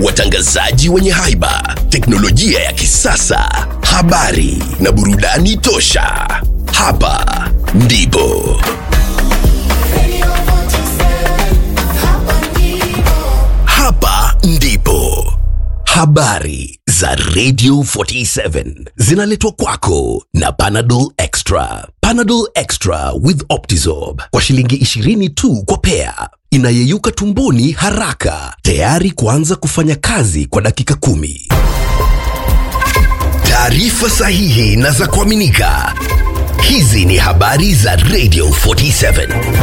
watangazaji wenye haiba, teknolojia ya kisasa, habari na burudani tosha. Hapa ndipo hapa ndipo habari za Radio 47 zinaletwa kwako na Panadol Extra. Panadol Extra with Optizorb kwa shilingi 20 tu kwa pea, inayeyuka tumboni haraka, tayari kuanza kufanya kazi kwa dakika kumi. Taarifa sahihi na za kuaminika. Hizi ni habari za Radio 47.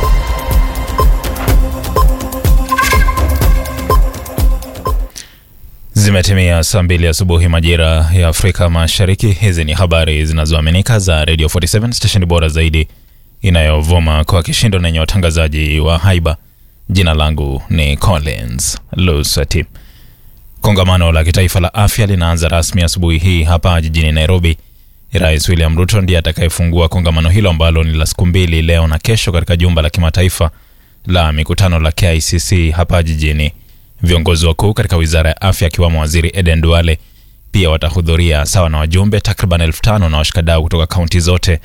Zimetimia saa mbili asubuhi majira ya Afrika Mashariki. Hizi ni habari zinazoaminika za Radio 47 stesheni bora zaidi inayovuma kwa kishindo na yenye watangazaji wa haiba. Jina langu ni Collins Lusati. Kongamano la kitaifa la afya linaanza rasmi asubuhi hii hapa jijini Nairobi. Rais William Ruto ndiye atakayefungua kongamano hilo ambalo ni la siku mbili, leo na kesho, katika jumba la kimataifa la mikutano la KICC hapa jijini. Viongozi wakuu katika wizara ya afya akiwamo waziri Eden Duale pia watahudhuria sawa na wajumbe takriban elfu tano na washikadau kutoka kaunti zote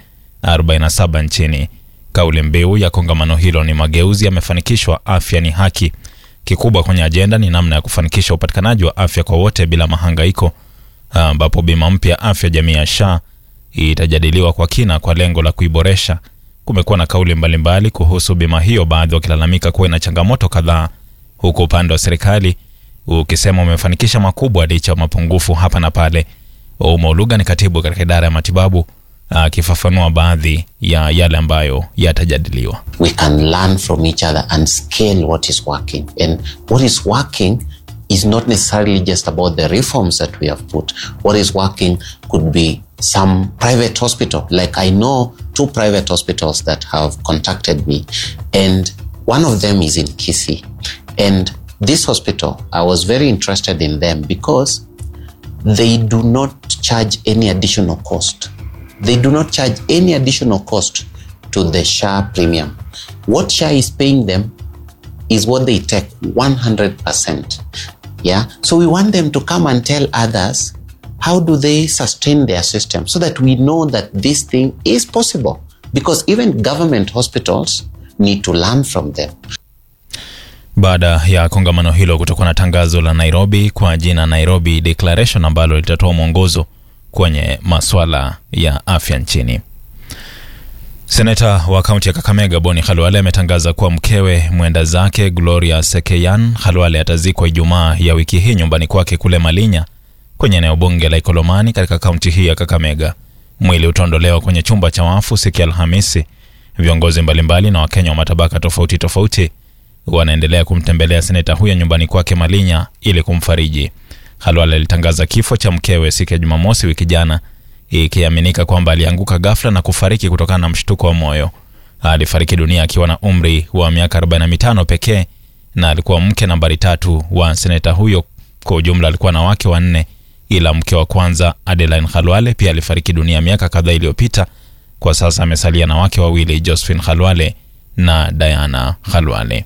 47 nchini. Kauli mbiu ya kongamano hilo ni mageuzi yamefanikishwa, afya ni haki. Kikubwa kwenye ajenda ni namna ya kufanikisha upatikanaji wa afya kwa wote bila mahangaiko, ambapo bima mpya afya jamii ya SHA itajadiliwa kwa kina kwa lengo la kuiboresha. Kumekuwa na kauli mbalimbali kuhusu bima hiyo, baadhi wakilalamika kuwa ina changamoto kadhaa huku upande wa serikali ukisema umefanikisha makubwa licha ya mapungufu hapa na pale. Ouma Oluga ni katibu katika idara ya matibabu akifafanua baadhi ya yale ambayo yatajadiliwa. we can learn from each other and scale what is working. And what is working is not necessarily just about the reforms that we have put. What is working could be some private hospital. Like I know two private hospitals that have contacted me, and one of them is in Kisii. And this hospital, I was very interested in them because they do not charge any additional cost. They do not charge any additional cost to the SHA premium. What SHA is paying them is what they take 100%. Yeah. So we want them to come and tell others how do they sustain their system so that we know that this thing is possible. Because even government hospitals need to learn from them. Baada ya kongamano hilo kutakuwa na tangazo la Nairobi kwa jina Nairobi Declaration ambalo litatoa mwongozo kwenye maswala ya afya nchini. Seneta wa kaunti ya Kakamega Boni Khalwale ametangaza kuwa mkewe mwenda zake Gloria Sekeyan Khalwale atazikwa Ijumaa ya wiki hii nyumbani kwake kule Malinya kwenye eneo bunge la Ikolomani katika kaunti hii ya Kakamega. Mwili utaondolewa kwenye chumba cha wafu siku ya Alhamisi. Viongozi mbalimbali na Wakenya wa matabaka tofauti tofauti wanaendelea kumtembelea seneta huyo nyumbani kwake Malinya ili kumfariji. Khalwale alitangaza kifo cha mkewe siku ya Jumamosi wiki jana, ikiaminika kwamba alianguka ghafla na kufariki kutokana na mshtuko wa moyo. Alifariki dunia akiwa na umri wa miaka 45 pekee na alikuwa mke nambari tatu wa seneta huyo. Kwa ujumla alikuwa na wake wanne, ila mke wa kwanza Adeline Khalwale pia alifariki dunia miaka kadhaa iliyopita. Kwa sasa amesalia na wake wawili, Josephine Khalwale na Diana Khalwale.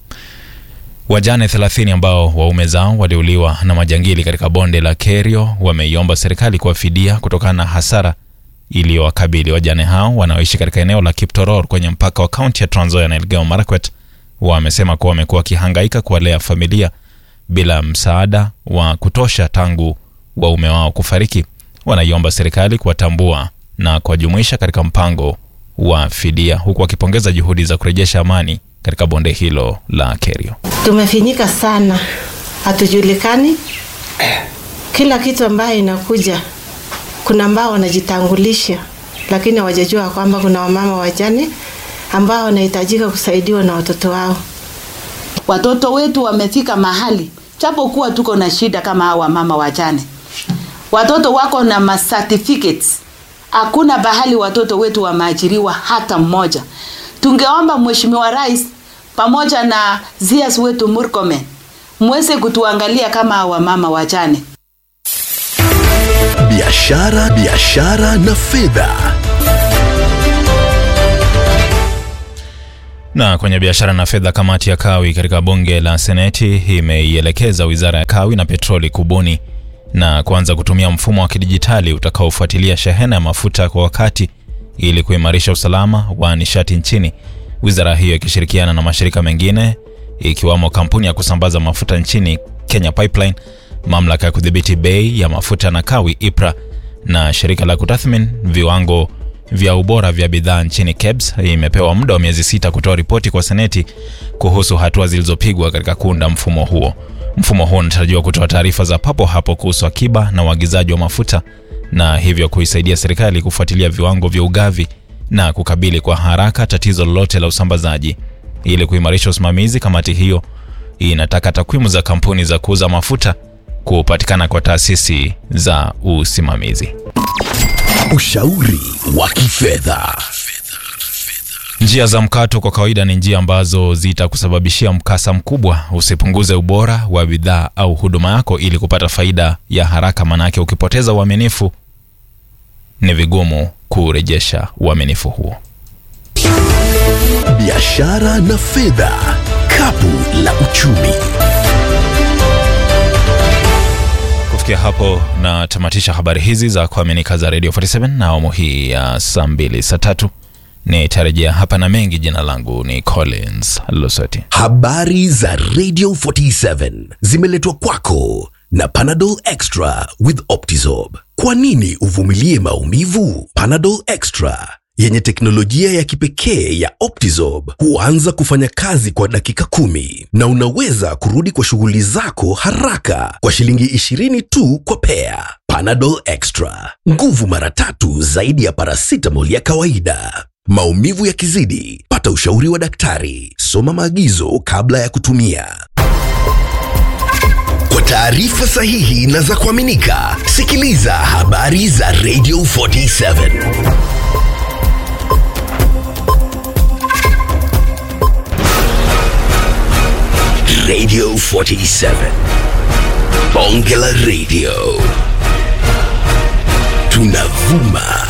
Wajane 30 ambao waume zao waliuliwa na majangili katika bonde la Kerio wameiomba serikali kuwafidia kutokana na hasara iliyowakabili. Wajane hao wanaoishi katika eneo la Kiptoror kwenye mpaka wa kaunti ya Trans Nzoia na Elgeyo Marakwet wamesema kuwa wamekuwa wakihangaika kuwalea familia bila msaada wa kutosha tangu waume wao kufariki. Wanaiomba serikali kuwatambua na kuwajumuisha katika mpango wa fidia, huku wakipongeza juhudi za kurejesha amani katika bonde hilo la Kerio. Tumefinyika sana, hatujulikani. Kila kitu ambayo inakuja, kuna ambao wanajitangulisha, lakini hawajajua kwamba kuna wamama wajane ambao wanahitajika kusaidiwa na watoto wao. Watoto wetu wamefika mahali, japokuwa tuko na shida kama hawa wamama wajane, watoto wako na ma certificates. Hakuna bahali watoto wetu wameajiriwa hata mmoja. Tungeomba Mheshimiwa Rais pamoja na zias wetu Murkomen mweze kutuangalia kama wamama wajane. Biashara, biashara na fedha. Na kwenye biashara na fedha, kamati ya kawi katika bunge la seneti imeielekeza wizara ya kawi na petroli kubuni na kuanza kutumia mfumo wa kidijitali utakaofuatilia shehena ya mafuta kwa wakati ili kuimarisha usalama wa nishati nchini. Wizara hiyo ikishirikiana na mashirika mengine ikiwamo kampuni ya kusambaza mafuta nchini Kenya Pipeline, mamlaka ya kudhibiti bei ya mafuta na kawi IPRA na shirika la kutathmini viwango vya ubora vya bidhaa nchini KEBS imepewa muda wa miezi sita kutoa ripoti kwa seneti kuhusu hatua zilizopigwa katika kuunda mfumo huo. Mfumo huo unatarajiwa kutoa taarifa za papo hapo kuhusu akiba na uagizaji wa mafuta na hivyo kuisaidia serikali kufuatilia viwango vya ugavi na kukabili kwa haraka tatizo lolote la usambazaji. Ili kuimarisha usimamizi, kamati hiyo inataka takwimu za kampuni za kuuza mafuta kupatikana kwa taasisi za usimamizi. Ushauri wa kifedha. Njia za mkato kwa kawaida ni njia ambazo zitakusababishia mkasa mkubwa. Usipunguze ubora wa bidhaa au huduma yako ili kupata faida ya haraka, manake ukipoteza uaminifu ni vigumu kurejesha uaminifu huo. Biashara na fedha, kapu la uchumi. Kufikia hapo natamatisha habari hizi za kuaminika za Radio 47 na awamu hii ya saa mbili saa tatu nitarejea hapa na mengi. Jina langu ni Collins Lusoti. Habari za Radio 47 zimeletwa kwako na Panadol Extra with Optizorb. Kwa nini uvumilie maumivu? Panadol Extra yenye teknolojia ya kipekee ya Optizorb huanza kufanya kazi kwa dakika kumi na unaweza kurudi kwa shughuli zako haraka kwa shilingi 20 tu kwa pea. Panadol Extra, nguvu mara tatu zaidi ya paracetamol ya kawaida. Maumivu yakizidi, pata ushauri wa daktari. Soma maagizo kabla ya kutumia. Kwa taarifa sahihi na za kuaminika, sikiliza habari za Radio 47. Radio 47. Bonge la Radio. Tunavuma